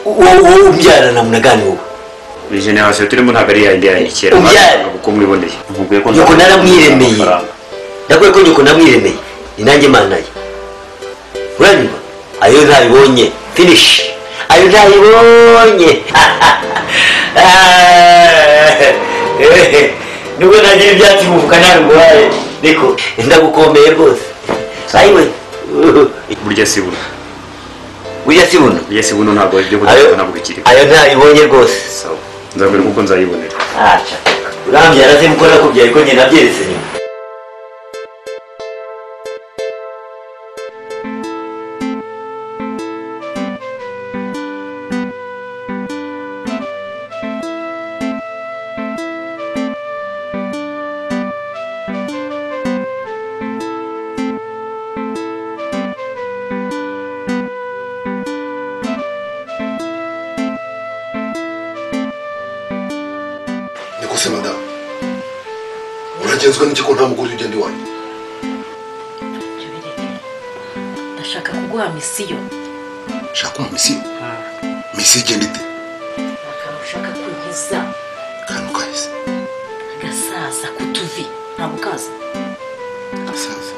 wowe ubyara na muna gani wowe buri generasiyo turimo ntabwo ari iya yindi ya kera Ubyara. uko mwiboneye nkubwiye ko nyoko nta- naramwiremeye amafaranga. ndakwiye ko nyoko namwiremeye ni nanjye mana ye uranyuma ayo ntabibonye finish ayo ntabibonye nubwo nagira ibyatsi bivuka ntabiguhaye niko ndagukomeye rwose ayiwe burya si buno ujya si buno burya si buno ntabwo ibyo ayo kudakora ntabwo bikiriho ayo ntabibonye rwose sawa nzabwira uko nzayibonera aca urambyara se muko nakubyaye ko njye nabyeretse nyuma niko se madamu uragenzwa n'iki ko nta mugore ugenda iwanyu Ibyo bireke. ndashaka kuguha misiyo shaka umumisiyo misiyo igenda ite akantu ushaka kunkiza akantu kahise agasaza ku tuvi ntabwo kaza abasaza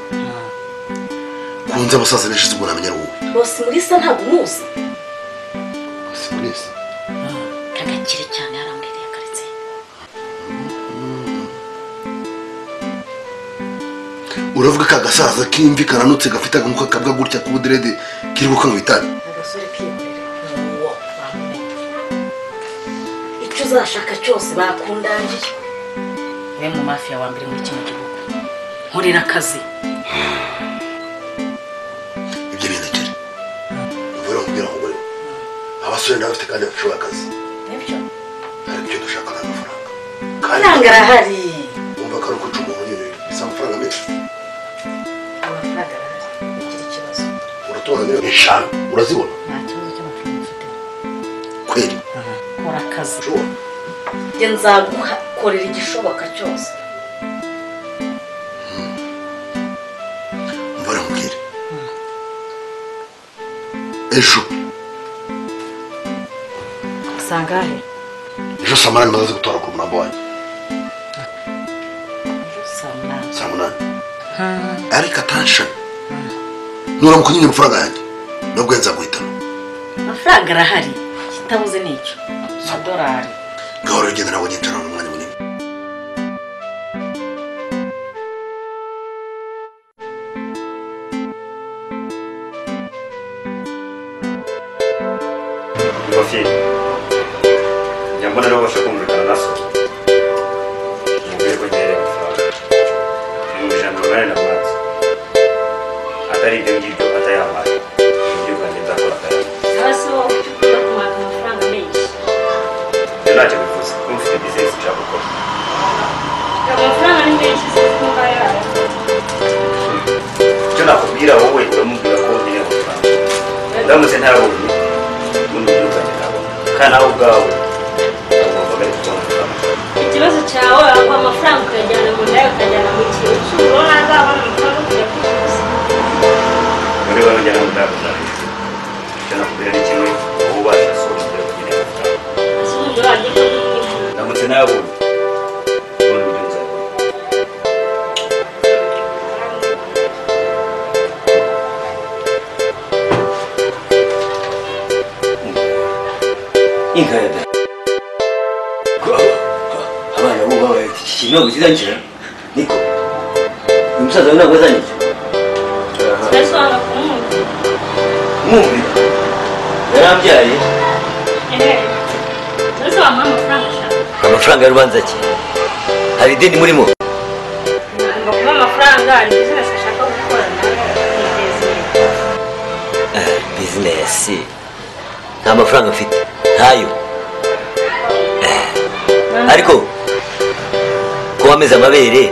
kunze abasaza benshi uzi ngo ntamenya ari wowe bose muri isa ntabwo umuzi bose muri ese kagakire cyane yarambiriye akaretse uravuga ka gasaza k'imvi karanutse gafite akamuka kabwa gutya k'ubuderede kiri gukanywa itabi agasore kikorera uwo bamumenye icyo uzashaka cyose bakundangiye we mu mafiya wa mbere muri kino gihugu nkorera akazi ibyo bindekere uvura umubwira umugore we abasore nawe bafite kandi bafite akazi nibyo hari ibyo dushaka ni amafaranga amafaranga arahari wumva ko ari uko ucunga umuntu si amafaranga menshi amafaranga arahari ntigira ikibazo uratora miliyoni eshanu urazibona nta kibazo cy'amafaranga ufite kweri kora akazi ushobora njye nzagukorera igishoboka cyose umva ramubwire ejo sangahe ejo saa munani maze gutora ku murambo wanjye saa munani saa munani ariko atanshani nuramuka unyimye amafaranga yanjye nabwo nzaguhitamo amafaranga arahari kitabuze nicyo amadolari gahoro ugenda nawe nyicara mu mwanya munini ingofero njya mbona rero bashaka kumvikana na so mubwire ko ngereye amafaranga ibihumbi ijana na mirongo inani na mazi atari ibyo ngibyo atayabaye ibyo kandi nzakora akayabaye hasi wowe ujya ukunda kumaka amafaranga menshi ibyo ntacyo bivuze kuba mfite bizinesi nshaka gukora amafaranga ni menshi se kumva yayo icyo nakubwira wowe uramubwira ko nkeneye amafaranga ndamutse ntayabonye n'undi mubyeyi ukajya ntabona kandi nawe ubwawe ugomba gari kubona amafaranga ikibazo cyawe aho amafaranga ukayajyana mu ndayo ukajyana mu cyiciro urabona azabona amafaranga yo kujya kwivuza muri bano njya nawe ndayakuzanira icyo nakubwira ni kimwe wowe ubasha so mubwira ko nkeneye amafaranga ese ubundi urajya ko n'imwe ndamutse nayabonye ubundi buryo nzabona inka ya dada abana bo babaye iki kinyobwa kizanjira niko uyu musaza we ntabwo azanjira kirasobanura ku muntu mwumvira yarambyaye yewe ese wamuha amafaranga ushaka amafaranga y'urubanza ki hari ideni murimo ngo kuba amafaranga ni bizinesi ashaka gukora nawe yiteza imbere bizinesi nta mafaranga mfite ntayo ariko ko wameze amabere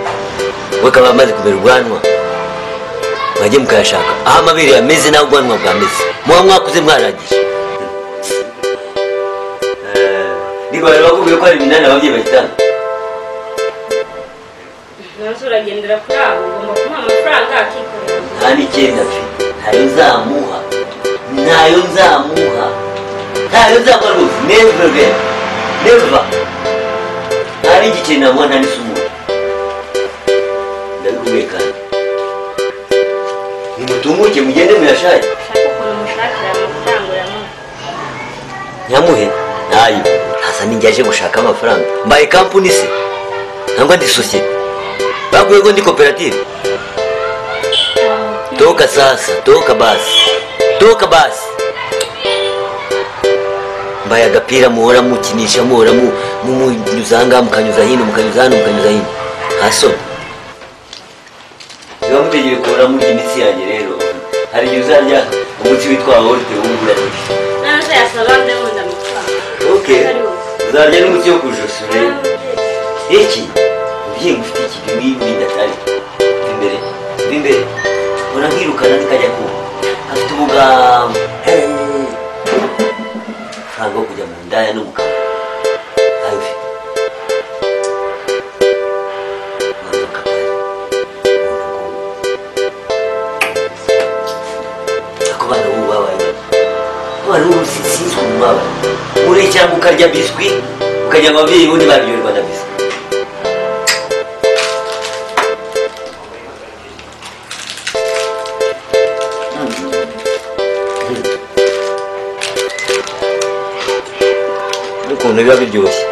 we akaba amaze kumera ubwanwa mwajye mukayashaka aho amabere yameze n'aho ubwanwa bwameze muba mwakuze mwarangije Eh, niko bari bakubwiye ko hari iminani ababyeyi bahitana nanze uragendera kuri abo ugomba kumuha amafaranga akikorera nta n'icyenda mfite ntayo nzamuha ntayo nzamuha ntayo nzakora ngo neva vera neva hari igice nabona nta n'isumo ndabikubwiye kandi nimutumuke mugende muyashake ushaka ukuntu mushakira amafaranga uramuha nyamuhe ntayo ntasa n'injya aje gushaka amafaranga mbaye kampuni se nangwa ndi sosiyete bakwiye ko ndi koperative toka sasa toka basi toka basi mbaye agapira muhora mukinisha muhora mu- mumunyuza ahangaha mukanyuza hino mukanyuza hano mukanyuza hino hasoni niba mutegeye kubona murya imitsi yanjye rero hari igihe uzarya umunsi witwa worute wungura nanze yasaba ndabunda amafaranga okay uzarya n'umuti wo ku ijosi urebe iki ugiye gufite iki bimwe bidatari imbere imbere mbona nkirukana ndikajya ku afite umugambo Hey! amafaranga yo kujya mu ndaya no mu kanwa ntayo ufite Mwana w'akabari, mwana w'akabari. ako bana b'ubu babaye bake abana b'ubu si- sinzi ukuntu babaye muri cyangwa ukarya biswi ukajya ababyeyi bundi baryoherwa na biswi ukuntu biba biryoshye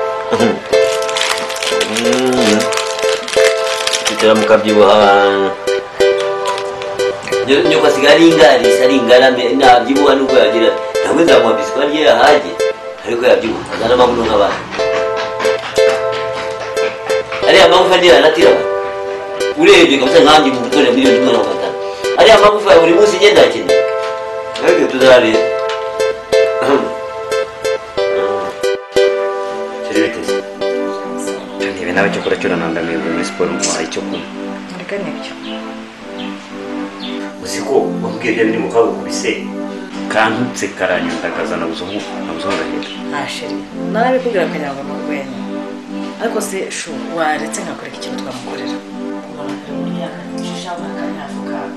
Mm. kwicara mukabyibuha nyoko asigaye ari ingarisi ari ingarame nabyibuha nubwo yagira ntabwo nzamuha biswi arye yahage ariko yabyibuha azana amabuno nk'abandi ariya magufa niyo yanatira abantu urebye kabisa nkanjye mu gutore miliyoni imwe na magana atanu ariya magufa ya buri munsi ngenda akeneye ariko tuzareba kiri biteze niba nawe cyo kurakira nandamiye buri muri siporo muhaye icyo kunywa ariko nibyo uzi ko wambwiye ibyo biri mu kabukubise kantutse karanyandagaza nabuzungu nabuzungahira ntashire nawe bikubwira kugira ngo ni urwenya ariko se shu waretse nkakoreka ikintu twamukorera ubona ko buriya shishamu akanyafu kawe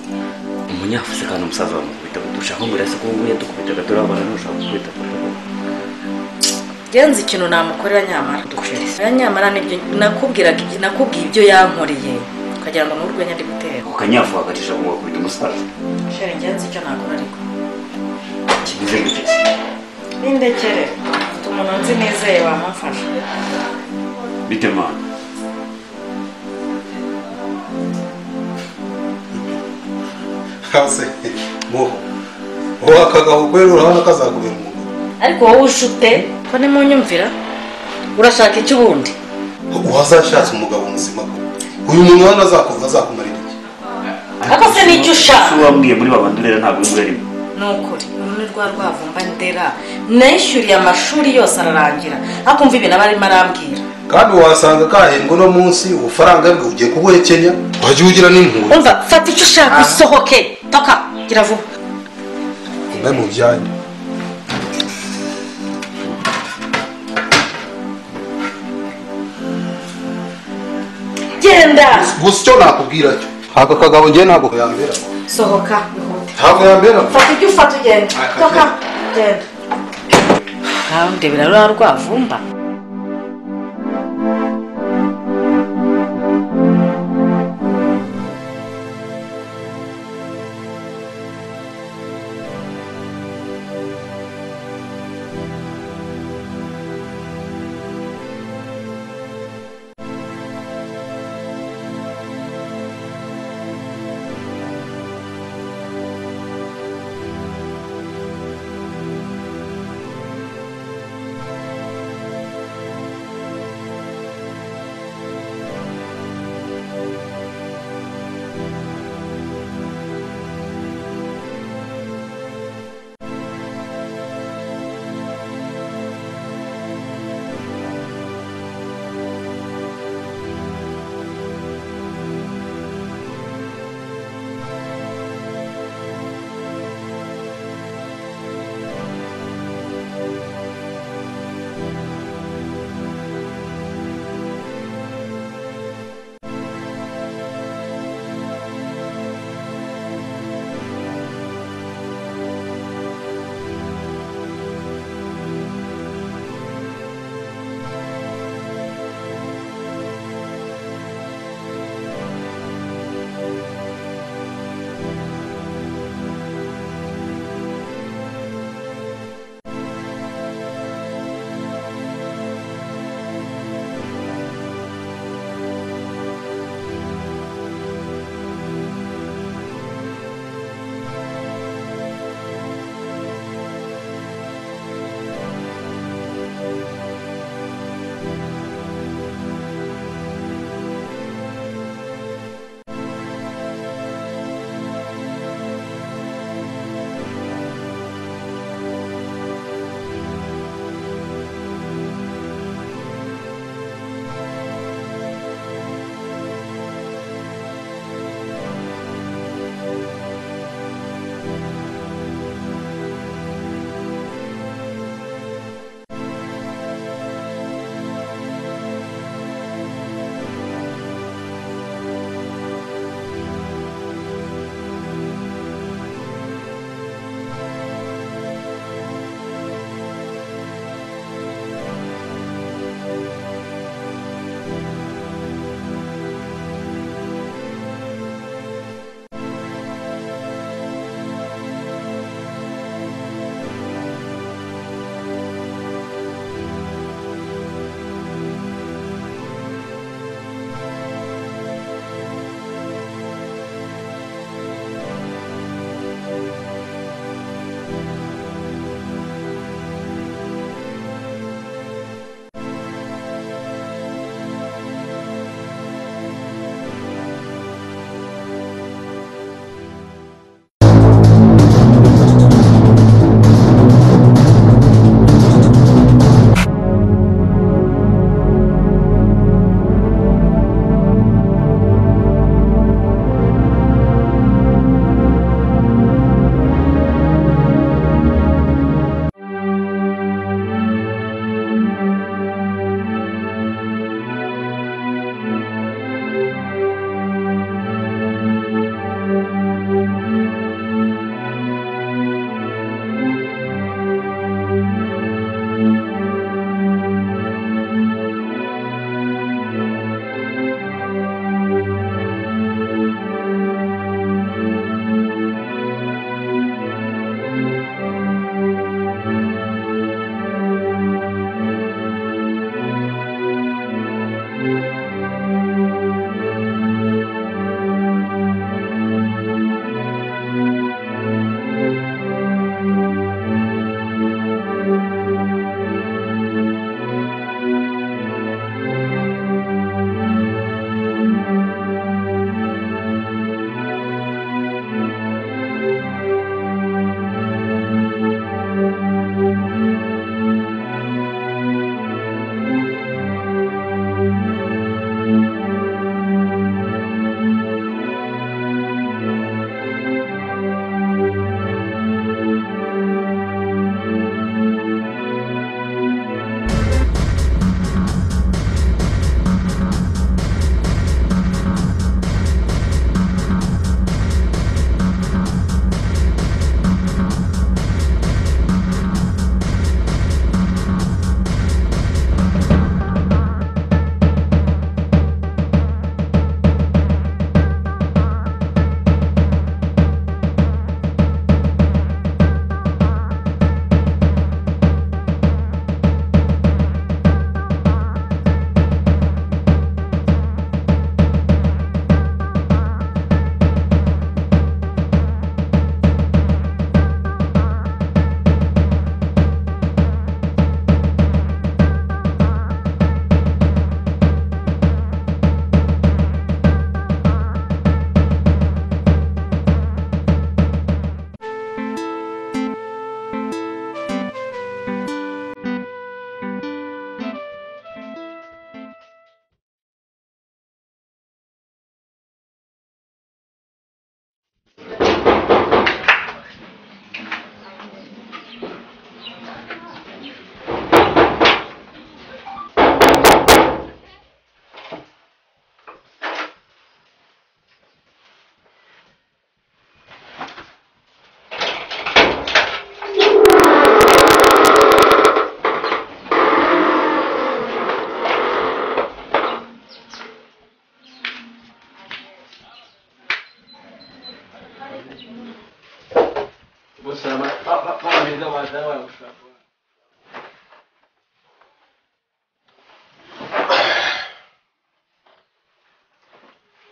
umunyafuze kandi umusaza bamukubita ngo dushaka ngo urase ko wowe yadukubitaga turabona nushaka gukubita genza ikintu namukorera nyamara dukorere nyamara nibyo nakubwiraga ibyo- nakubwiye ibyo yankoreye ukagira ngo ni urwenya ndi gutera ako kanyafu hagacisha ngo wakubita umusaza shere genza icyo nakora ariko kimeze guteze n'indekere mfite umuntu nzi nizeye wamufasha bite mana hasi muho uwo akagaho kwera urabona ko azakubera umuntu ariko wowe ujute ko nimunyumvira urashaka icyo ubundi uhazashatse umugabo muzima ko uyu muntu hano azakuva azakumarira iki Ako se ni icyo ushaka? si wambwiye muri babandi urera ntabwo uri urimo ni ukuri uru ni rwa rwavumba ndera nishyuriye amashuri yose ararangira akumva ibintu aba arimo arambwira kandi wasanga kahembwa uno munsi ubufaranga bwe ugiye kubuhekenya wajya ugira n'impuhwe umva fata icyo ushaka usohoke toka gira vuba imwe mu byanyu genda gusa icyo nakubwira cyo aka kagabo ngewe ntabwo yambera sohoka bihute ntabwo yambera fata icyo ufata ugenda Aka- toka genda ndebera ruriya rwavumba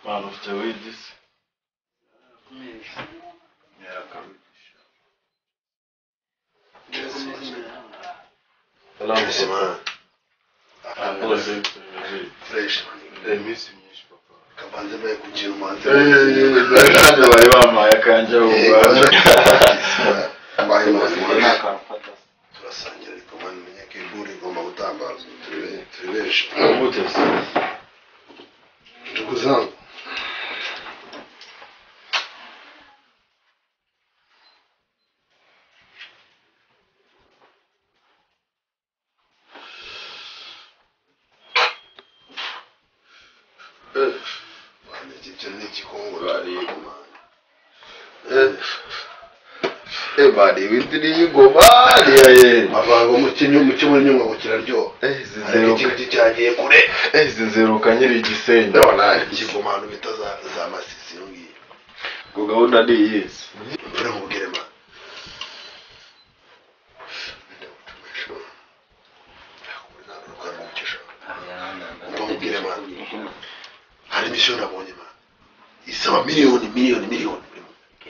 ntacyo wigize yakabigisha Bizima. arakoze fresh iminsi myinshi papa Kabanze baye kugira umuhanzi. kandi bari bampaye akanje Mbaye umuhanzi. akamfata turasangira ariko mwana umenya ko inkuru igomba gutambazwa turi be- turi benshi gute se tukuzangu mwana iki cyo ni igikongoro Bariye. mwana eh bari windiriye ingoma ariya yeri avango mu kinyo mu kimwe nyuma kiraryoha eh ariko zizeruka ikindi cyagiye kure eh zizeruka nyiri igisenyi ndabona ikigoma ahantu bita za za masisi iyo ngiyo ngo gahunda ni iyizi Mbona mubwire mwana Mubwire mwana hari imisiyo nabonye mwana isaba miliyoni miliyoni miliyoni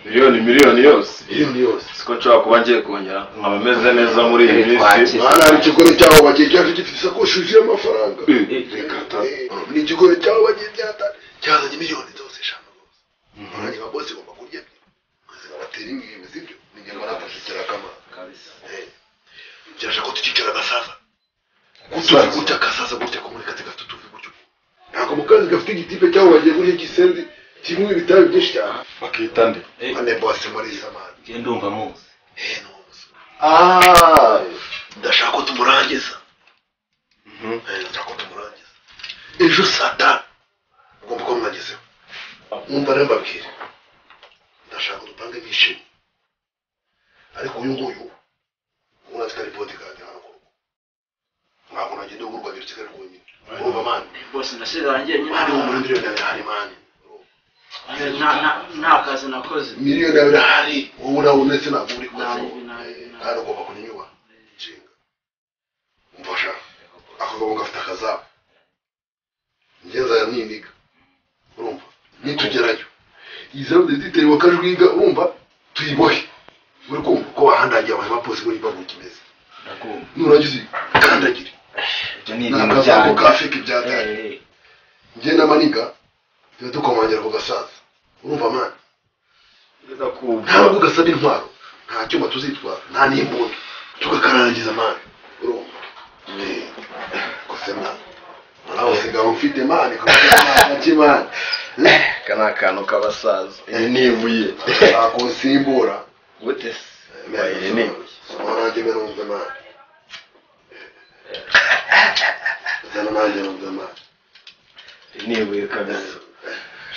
miliyoni miliyoni yose miliyoni yose siko nshobora kuba ngiye kongera nkaba meze neza muri iyi minsi mwana hari ikigore cyaho bagiye cyaje gifite isakoshi yuzuye amafaranga reka ta ni ikigore cyaho bagiye byata cyazanye miliyoni zose eshanu rwose murage wa bose igomba kurya ubuzima batera ingimbi sibyo ni ingemwe nafashe kirakamaro kirasha ko tukicara agasaza gutya gutya agasaza gutya ko muri kazi gafite utuvi gutyo ntabwo mu kazi gafite igitipe cyangwa bagiye guhe igisenzi kimwe ibitabi byinshi cyane bakita nde ane bose muri zamani ndumva muzi eh nubuze Ah, ndashaka ko tumurangiza Mhm. Eh, ndashaka ko tumurangiza ejo saa tanu ugomba kuba mwagezeho mwumva rero mbabwire ndashaka udupange bishimye ariko uyu nguyu ubona afite ari bodigadi hano ku rugo ntabwo nagenda ugurwa biro kigali rwonyine urumva mani bose ndasezeranye mani wo muri nyine miliyoni yawe hari mani nta nta- nta kazi nakoze miliyoni yawe irahari wowe nawe ndetse ntabwo uri Nabi, kuzamuka nabi, nabi. kandi ugomba kunyunyuba nshinga umfasha akagabo gafite akazabo ngeza niniga urumva nitugerayo iyi zero ndaziterwa akajwiga urumva tuyibohe uri kumva ko wahandagiye abantu bapose muri babu kimeze ndakumva nurangiza kandagire ibyo ni ibintu n'akazabo byanjye. ka feke byatari Eh, eh. njye na maniga tuba dukomangira ku gasaza urumva mani ntabwo ndakumva ugasaba intwaro nta cyuma tuzitwara nta n'imbunda tugakararangiza mani urumva Eh, gusa mani nawe usigaye mfite mani kakimani aka ni akantu k'abasaza iyi ni ibuye akusimbura gute se iyi ni ibuye nanjye merumve mani zana nanjye numve mani iyi ni ibuye kabisa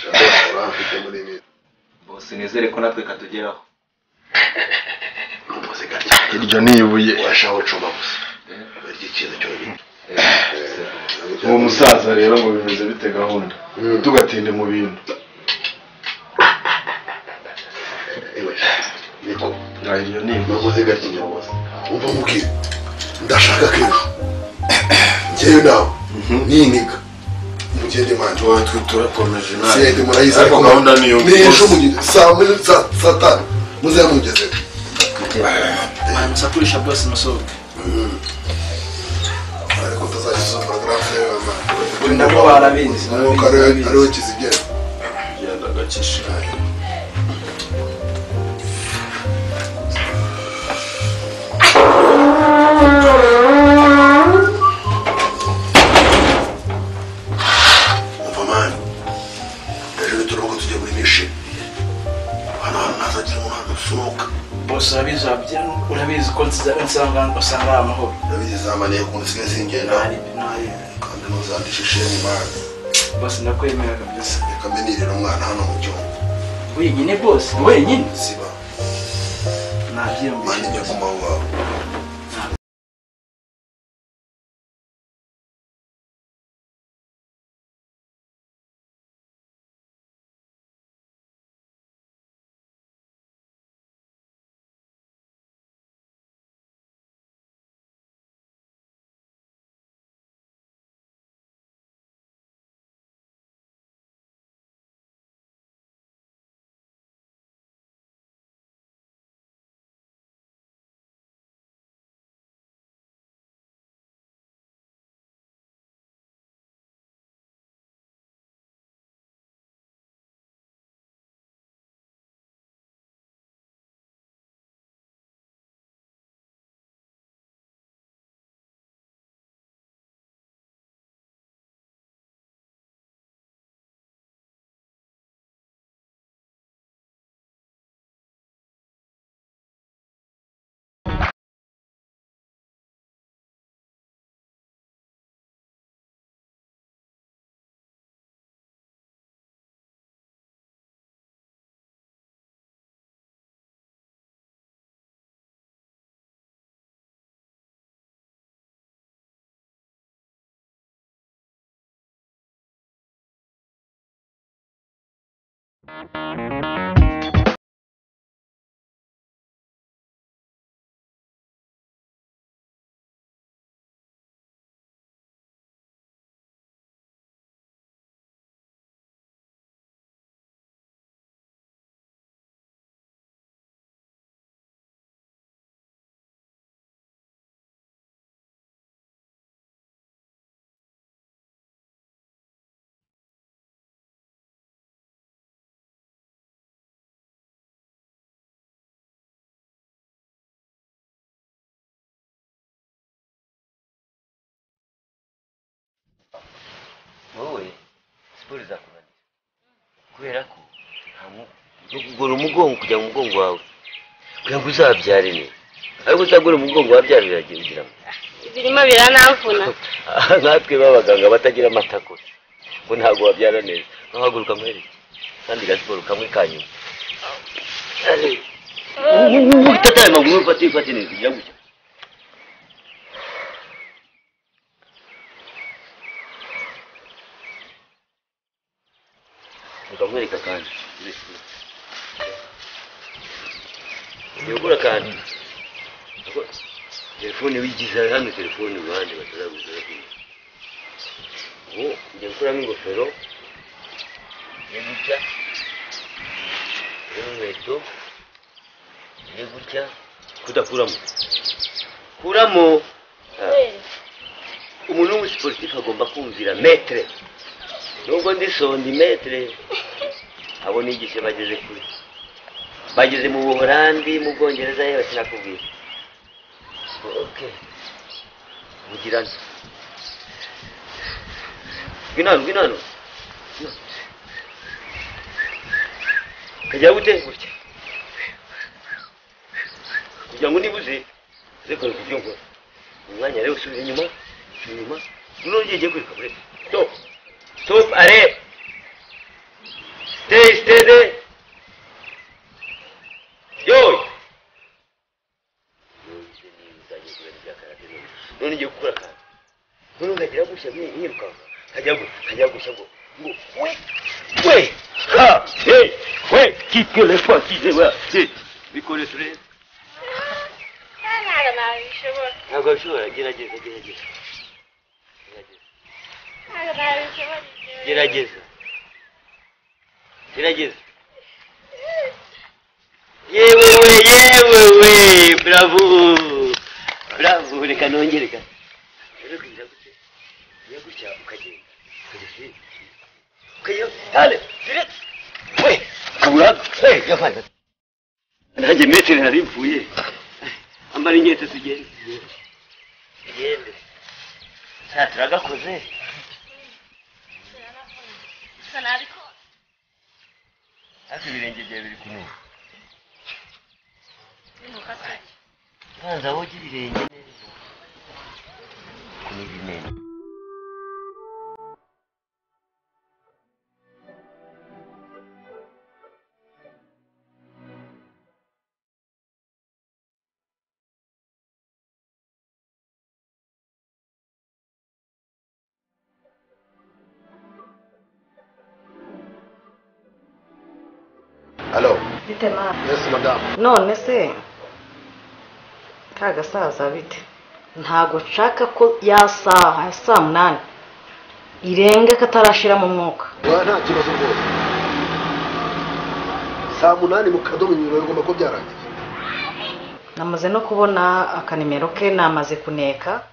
shaka uramfite muri miti bose nizere ko natwe katugeraho n'umuze gake iryo ni ibuye urashaka ucuma gusa ry'ikintu cyonyine uwo musaza rero ngo bimeze bite gahunda Mm. tugatinde mu bintu Ewe, niko Ah, iryo ni ibuye navuze gake nyabuze umva mubwire ndashaka kejo njyewe nawe niniga mugende manje turakomeje mugende murayiza ariko murayiza. gahunda niyo n'ejo mugende saa mbili saa saa tanu muzamugeze musakurisha bose musohoke ariko tuzakiza porogaramu yewe mama nabo barabizi, umwuka ariwe ariwe kizigera genda gacisha umva mani ejo nituruhuka tujya muri mishini hano hantu ntazagira umuntu usohoka bose urabizi wabyina urabizi ko nsiza- nsanga usanga ari amahoro ndabizi zamaniye ukuntu usigaye singenda Nta ribi, nta ribi. kandi ntuzandishishe mu mani bose ndakwemera kabisa reka mbenirira umwana hano mu cyumba wenyine bose wenyine ziba mani nabyiyumvira njya ku manywa wawe wowe siporo zakunaniza kubera ko nta kugura umugongo kujya mu mugongo wawe kugira ngo uzabyare neza ariko uzagura umugongo wabyara biragendera birimo biranamvuna Aha nkatwe b'abaganga batagira amatako ngo ntabwo wabyara neza ntuhaguruka muhereke kandi gasiporo kamwe ka nyuma ufata aya maguru ufate ufate neza ujya gutya ukamwereka kandi yogura kandi telefone wigize hano telefone iruhande bataraguza ubu njya gukuramo ingofero njye gutya n'inkweto njye gutya kudakuramo kuramo umuntu w'umusiporutifu agomba kumvira metere nubwo ndi sondimetere abo nigishe bageze kure bageze mu buhorandi mu bwongereza yewe sinakubwira oke mugirane ngwino hano ngwino hano kajya gute gutya kugira ngo nibuze reka ibyo nkora umwanya rero usubira inyuma usubira inyuma noneho ugiye ugiye kwiruka muri stop stop arebe stay stay there yoy none ngiye gukora akantu none ngagira gushya nkirukanka nkajya gu- nkajya gushya ngo ngo we we ha he we kitwe lefa kize we he bikore turebe ntabwo nabishobora ntabwo bishobora gerageza gerageza gerageza ntabwo nabishobora gerageza gerageza yewe we yewe we bravo bravo reka nongere ka rero kugira gutya kugira gutya ukagenda ukajya kuri- ukajya tale direct we kabura we gafana nanjye metero nari mvuye ambara inkweto tugende tugende nta turagakoze gusa nabikora hafi ibirenge byawe biri kunuka binuka cyane banza woge ibirenge neza kunuga imena halo bite mama yesi madamu none se ka gasaza bite ntabwo nshaka ko ya saha ya saa munani irenga katarashiramo umwuka wa nta kibazo rwose saa munani mu kadomo nyuma bigomba kuba byarangiye namaze no kubona akanimero ke namaze kuneka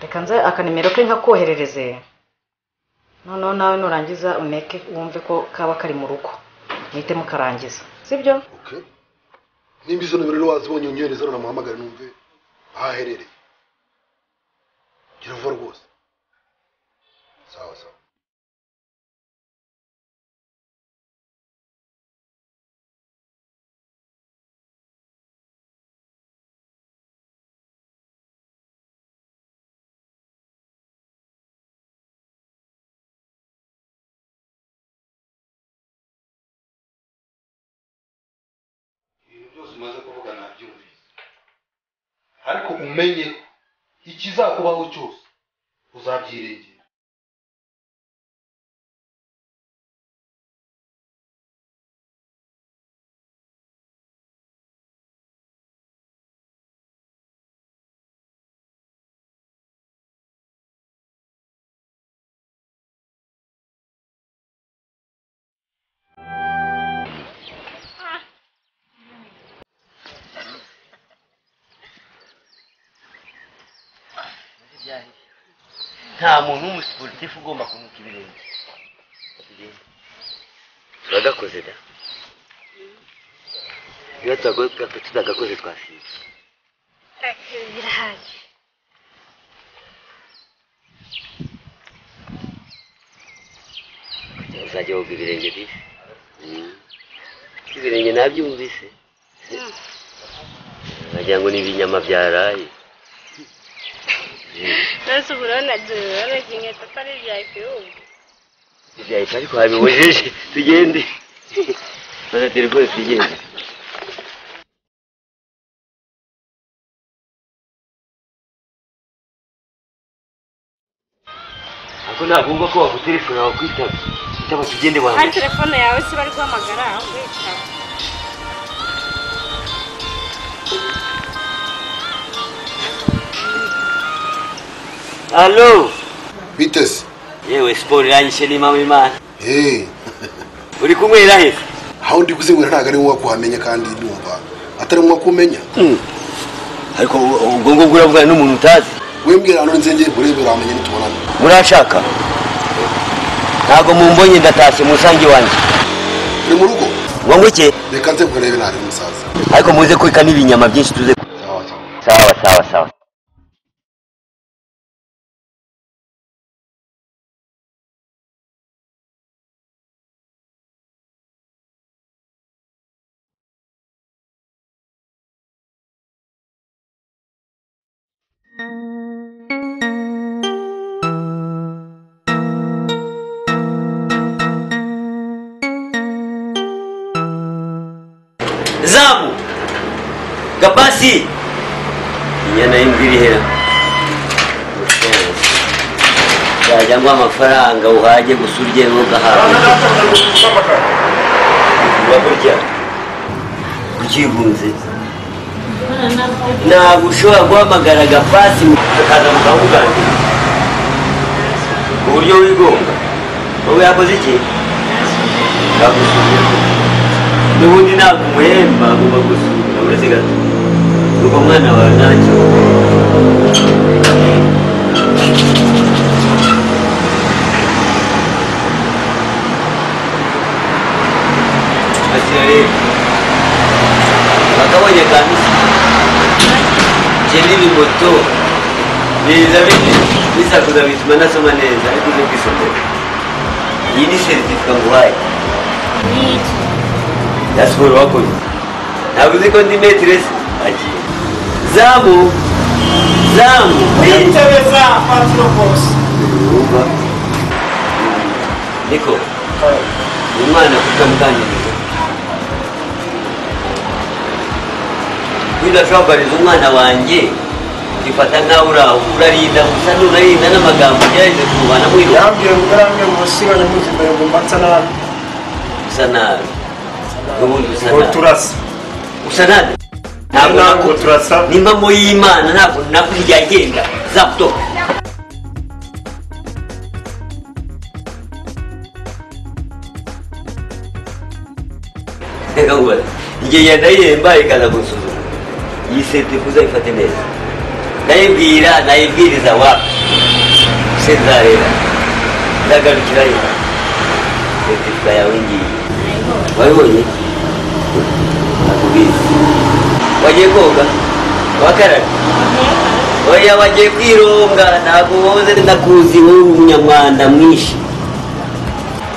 reka nze akanimero ke nkakoherereze noneho nawe nurangiza uneke wumve ko kaba kari mu rugo muhite mukarangiza sibyo okay nimba izo nimero rero wazibonye unyohereza hano namuhamagare numve aho aherereye gira vuba rwose sawa sawa ibintu byose umaze kuvuga nabyumvise ariko umenye ko ikizakubaho cyose uzabyiringira cyane nta muntu w'umusiporutifu ugomba kunuka ibirenge turagakoze da iyo tutagakoze twasinze birahagije uzajya woga ibirenge bise ibirenge nabyumvise wagira ngo ni ibinyama byaraye nose ubu urabona duhoroge inkweto atari ibyawe ibihugu byahita ariko habibujije tugende fata telefone tugende ariko ntabwo ko wafata telefone wawe kwitaba kwitaba tugende kandi wanjye telefone yawe se bari guhamagara aho kwitaba alo biteze yewe siporo irangije n'imamo imana eee uri kunywera he aho ndi kuzinywera ntabwo ari wowe kuhamenya kandi ndumva atari wowe kumenya ariko ubwo ngubwo uravugana n'umuntu utazi wembwira hano nzengeye nkurebe uramenya nitubonana muranshaka ntabwo mumbonye ndatashye musange wanjye uri mu rugo ngo ngwike reka nze nkurebe ntari umusaza ariko muze kureka n'ibinyama byinshi tuze ku- sawa sawa sawa sawa sawa zamu gabasi inyana y'imbwa iri hera yajya ngo amafaranga uhajye gusa urye ugahabwa uragurya uryihunze ntabwo ushobora guhamagara agapasi ukaza mukamuganira ku buryo wigonga wowe yakoze iki yagusubiye n'ubundi ntabwo umuhemba agomba gusubira uretse gato ubwo mwana wawe ntacyo akira rero bakabonye kamisa kenera moto biza bisakuza bituma nasoma neza ariko uze kwisomera iyi ni seritifika nguhaye n'iki ya siporo wakoze ntabwo uzi ko ndi metiresi agiye zamu zamu kwitebeza patiro bose Yehova. niko umwana kutamuganiriza bidashobora kubariza umwana wanjye ufata nkaho uraho urarinda gusa nurarinda n'amagambo ugerageza kuvanamo ino yambwiye ngo yarambwiye ngo siba nyamwinshi mbere ngo mbata nabi usa nabi n'ubundi usa ngo nabi turasa usa nabi ntabwo ntabwo naku- turasa n'impamo y'imana ntabwo nakwigagenda zaputopu reka ngubaze igihe yenda yihemba ikaza gusuzuma iyi setifu uzayifate neza nayibwira nayibwiriza wapi se nzareba nzagarukira yo setifu yawe ngiyi wabibonye nakubwiza wagiye koga wakarara oya wagiye kwironga ntabwo woze ndakuzi wowe uri umunyamwanda mwinshi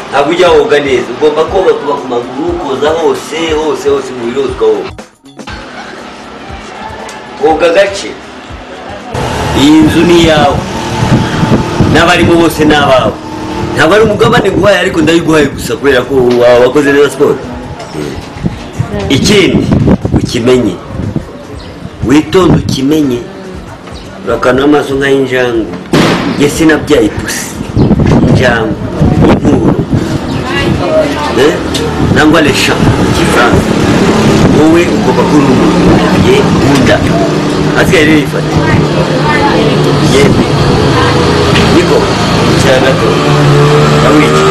ntabwo ujya woga neza ugomba koga kuba ku maguru koza hose hose hose umubiri wose ukawoga woga gace iyi nzu ni iyawe n'abarimo bose ni abawe ntabwo ari umugabane guhaye ariko ndayiguhaye gusa kubera ko wa- wakoze neza siporo ikindi ukimenye witonde ukimenye urakana amaso nk'ay'injangwe njye sinabyaye ipusi injangwe impuro eh? nangwa lesha mu kifaransa wowe ugomba kuba uri umuntu ye nkunda asigaye rero yifata yemwe niko cyane gato ndamwiki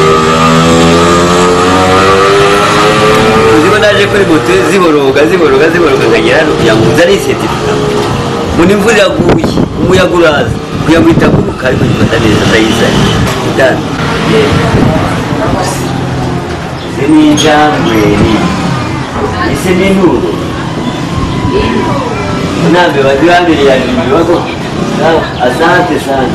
uziko naje kuri moto ziboroga ziboroga ziboroga nkagera hano kugira ngo nzane isetifikate mbona imvura yaguye umuyaga uraza kuya muri taguruka ariko gifata neza ndayizanye itanu ese ni injangwe ni ese ni nuru nambe bagirambere yanjye ibibazo sawa asante sana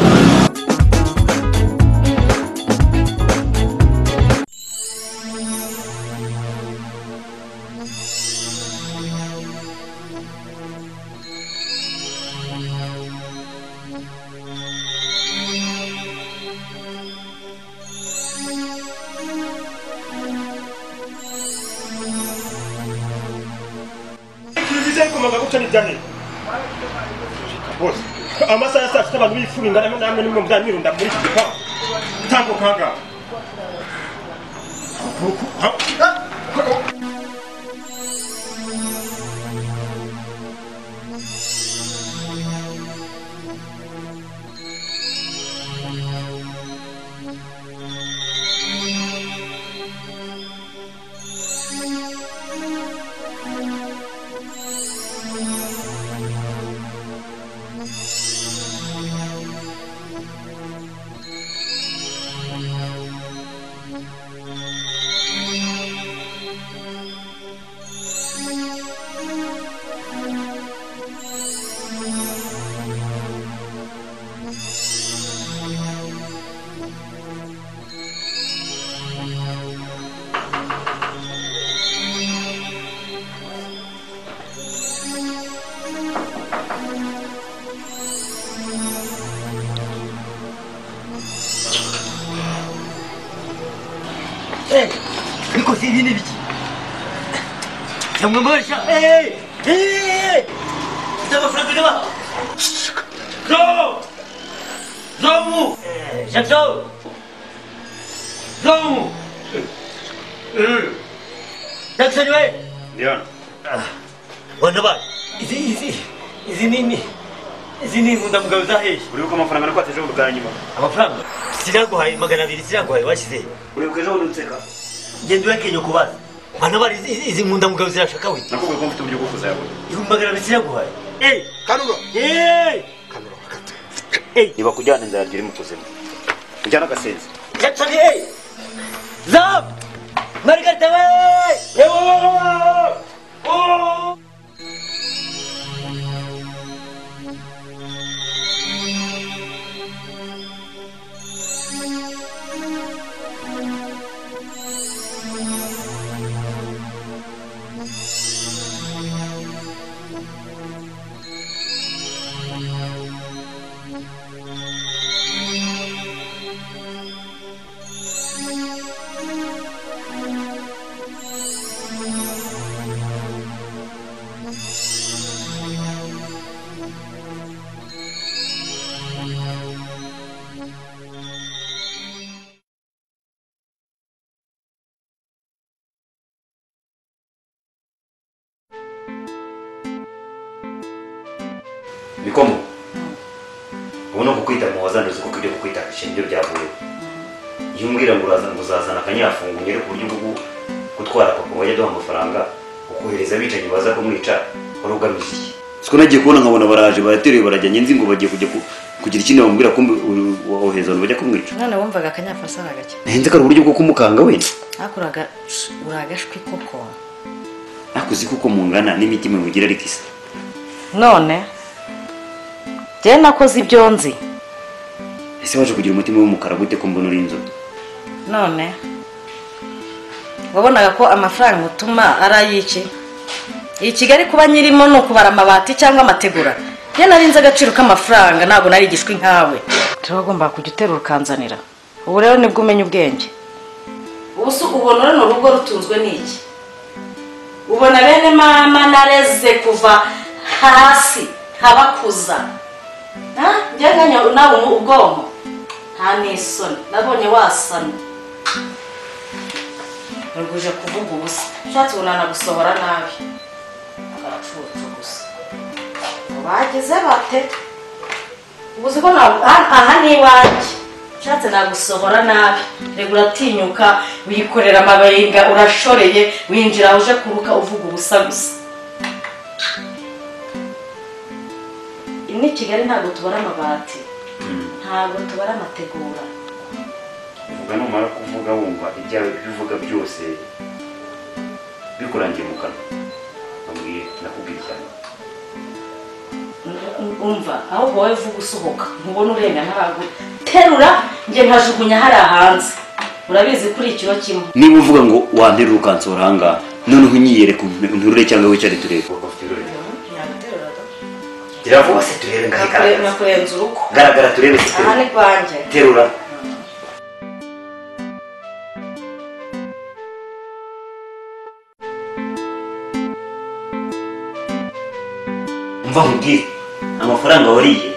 kiliziya ikomaga gutya ntibyahera bose amasaha ya saa sita abantu bifura ingana namwe nimwe muzamwirunda muri iki gipangu tambuka ahangaha ariko si ibi ni biki cyangwa mbasha eee eee amafaranga niba zomu zomu jacques zomu jackson we Ndiona. wanda ba izi izi izi nini izi ni nkunda mugabo uzaheje Uribuka amafaranga nakwatse ejo bwa nyuma. amafaranga siraguhaye magana abiri siraguhaye washyize Uribuka ejo unseka. genda urakenye kubaza bana bari izi- izi nkunda mugabo zirashaka we Nakubwiye ko mfite uburyo bwo kuzayaho. ibihumbi magana abiri siraguhaye eee kanura eee kanura bakate Niba kujyana inzara iri mu kuzimu. Kujyana agasenzi. Jackson, hey! Zam! Margarita, hey! Bikomo. Ubu ni ukukwita mu wazana uzi kuko ibyo kukwita ishingiro byavuye. Iyo umbwira ngo uraza ngo uzazana akanyafungu ngere ku buryo bwo gutwara papa ngo ajye aduha amafaranga ukohereza abicanyi baza kumwica wari ugamije iki? Siko nagiye kubona nkabona baraje barateruye barajyanye nzi ngo bagiye kujya ku- kugira ikindi bamubwira ko wohereza abantu bajya kumwica. none wumvaga akanyafasara gake Nahenze kari uburyo bwo kumukanga wenda. hakuraga uri agashwi koko Ariko uzi kuko mungana n'imitima mugira ariko isa. none njyewe nakoze ibyo nzi Ese waje kugira umutima w'umukara gute ko mbona uri inzobe? none wabonaga ko amafaranga utuma ari ay'iki iyi kigali kuba nyirimo ni ukubara amabati cyangwa amategura iyo nari nzi agaciro k'amafaranga ntabwo nari igishwi nkawe tuba agomba kujya uterura ukanzanira ubu rero nibwo umenya ubwenge ubu si ubona rano rugo rutunzwe n'iki ubona bene mama nareze kuva hasi nkabakuza njye nkanyabu nawe ubwonko nta n'isoni nabonye wasana ntuguje kuvuga ubusa ushatse ubona nagusohora nabi agacucu gusa ngo bagize bate ubu uzi ko ntabwo aha aha ni iwanjye ushatse nagusohora nabi reka uratinyuka wikorera amabenga urashoreye winjira uje kuruka uvuga ubusa gusa ino i kigali ntabwo tubara amabati ntabwo tubara amategura uvuga numara kuvuga wumva ibyawe ibyo uvuga byose bikurangiye mu kanwa nabwiye nakubwiye cyane umva ahubwo wowe vuba usohoka ntubona urenga ntabwo terura njye nkajugunya hariya hanze urabizi kuri ikiro kimwe niba uvuga ngo wanterura ukansora ahangaha noneho unyiyereka nturure cyangwa wicare turebe ntiyaguterura da. gira vuba se turebe ngo Nakure- ayigaragaze nakurenza uruko garagara turebe se aha turebe ni rwanjye terura umva nkubwire amafaranga wariye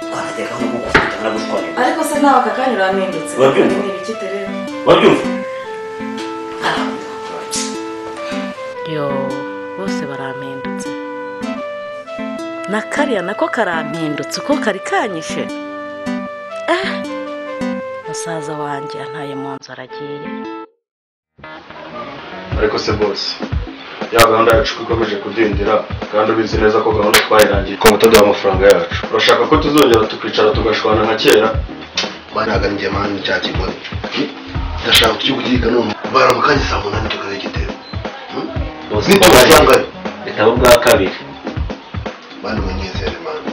twanatekaho no kugufata baragushwanira ariko se nawe aka kanya urahindutse Wabyumva? ni ibiki terera wabyumva yo bose barampindutse na kariya nako karampindutse uko kari kanyishe eh musaza wanjye antaye mu nzu aragiye ariko se bose ya gahunda yacu ko ikomeje kudindira kandi ubizi neza ko gahunda twayirangiye ko mutaduha amafaranga yacu urashaka ko tuzongera tukicara tugashwana nka kera baraganiriye mani cya kigozi ndashaka kukikugirika none bara mu kanya saa munani tukareba igitero niko wasangayo bitabo bwa kabiri bani munyizere mani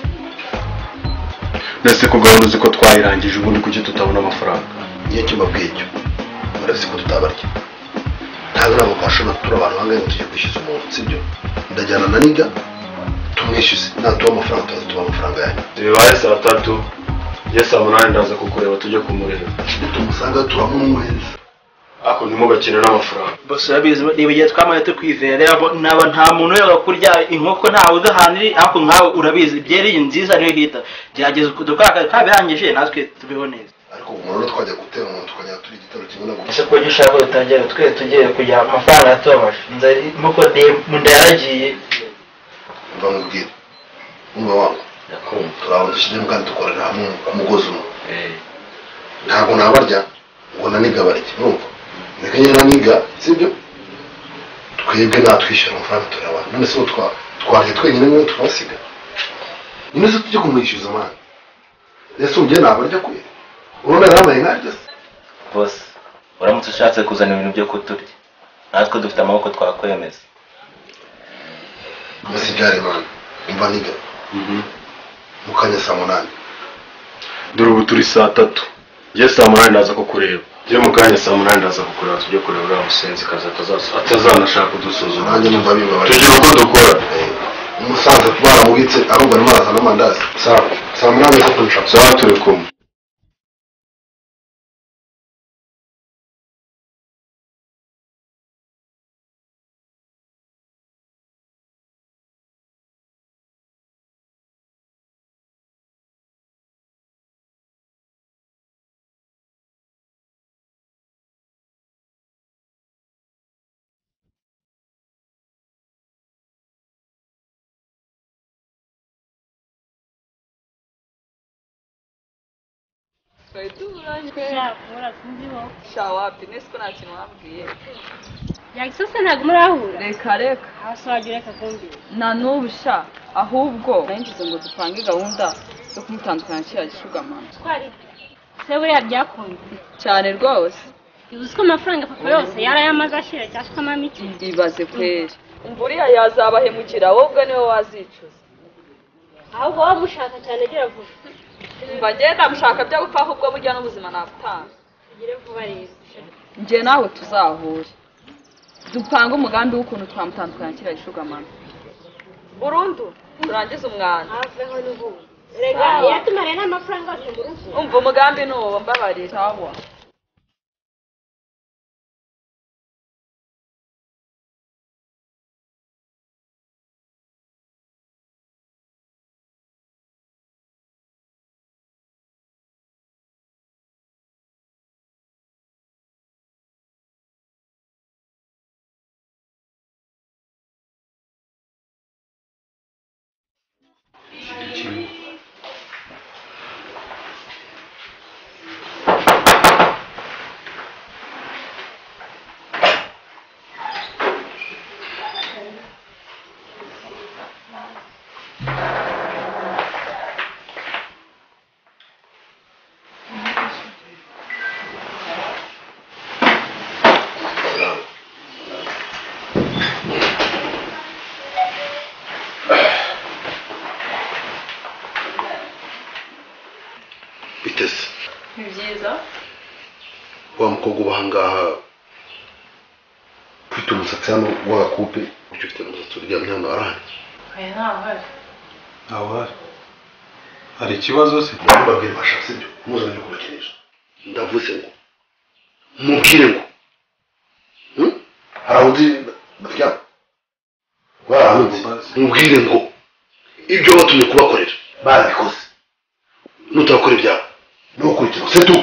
ndetse ko gahunda uzi ko twayirangije ubundi kuki tutabona amafaranga iyo cyo mbabwiye icyo murabizi ko tutabarya ntabwo ntabwo twashobora turi abantu bangahe ngo tujye kwishyuza umuntu sibyo ndajyana na niga tumwishyuze natuba amafaranga tuza tuba amafaranga yanyu bibaye saa tatu iyo saa munani ndaza kukureba tujye kumureba tumusanga turamumweza ariko ntimugakine n'amafaranga bose urabizi niba igihe twamaye tukwizera yabo naba nta muntu wera kurya inkoko ntawe uzi ahantu iri ariko nkawe urabizi byeri iyi nziza niyo hita gerageza dukora akazi kabihangije natwe tubeho neza ariko umuntu rero twajya gutera umuntu tukajya turi igitero kimwe na gusa ese kuburyo ushaka dutangira twe tugiye kugira amafaranga yatobaje nzari muko ndayaragiye mva mubwire umva wangu turabona dushyiremo kandi dukorera hamwe ku mugozi umwe ntabwo nabarya ngo naniga barya numva reka nyine naniga sibyo twebwe natwishyura amafaranga turaba none se ubu twa- twarya twenyine niwe twasiga nyine se tujye kumwishyuza amana ese ubu njye nabarya kwe urabona yambaye nkarya se bose uramutse ushatse kuzana ibintu byo kuturya natwe dufite amaboko twakwemeza musibyare imana imva niga mu kanya saa munani dore ubu turi saa tatu njye saa munani ndaza kukureba njye mu kanya saa munani ndaza kukureba tujye kureba uriya musenzi kazi atazaza- atazanashaka kudusuzuma nanjye numva bibabaje tugire uko dukora Eh, umusaza baramubitse ahubwo arimo araza n'amandazi saa saa munani zo kunshaka sawa turi kumwe sha wapi nese ko nta kintu wambwiye yagisose ntabwo murahura reka reka hasi wagira reka kumbwira na n'ubu sha ahubwo narinjize ngo dupange gahunda yo kumutandukanya kiriya gishugamana twari se buriya byakunze cyane rwose uzi ko amafaranga papa yose yarayamaze ashira cyangwa se ukamamo iki ibaze kweri umva uriya yazabahemukira wowe ubwo niwe wazicuza ahubwo waba ushaka cyane gera vuba umva njye ndamushaka byo gupfa ahubwo burya n'ubuzima nabutanga ugire vuba rero njye nawe tuzahure dupange umugambi w'ukuntu twamutandukanya kiriya gishugamana burundu turangize umwanda haveho n'ubundi rega Sawa. yatumariye n'amafaranga yose mu rugo umva umugambi ni uwo mbabarira sawa biteze ni byiza wa mukobwa uba ahangaha ufite umusatsi hano w'agakupe ujya ufite umusatsi uryamye hano warahari oya nta ruhare ntawe uhari hari ikibazo se ndababwira bashatse ibyo muzanye kubakinisha ndavuze ngo mubwire ngo hmm? hari aho undi baryama barahunze mubwire ngo ibyo wabatumye kubakorera barabikoze nutarakora ibyaha ni ukurikira se tu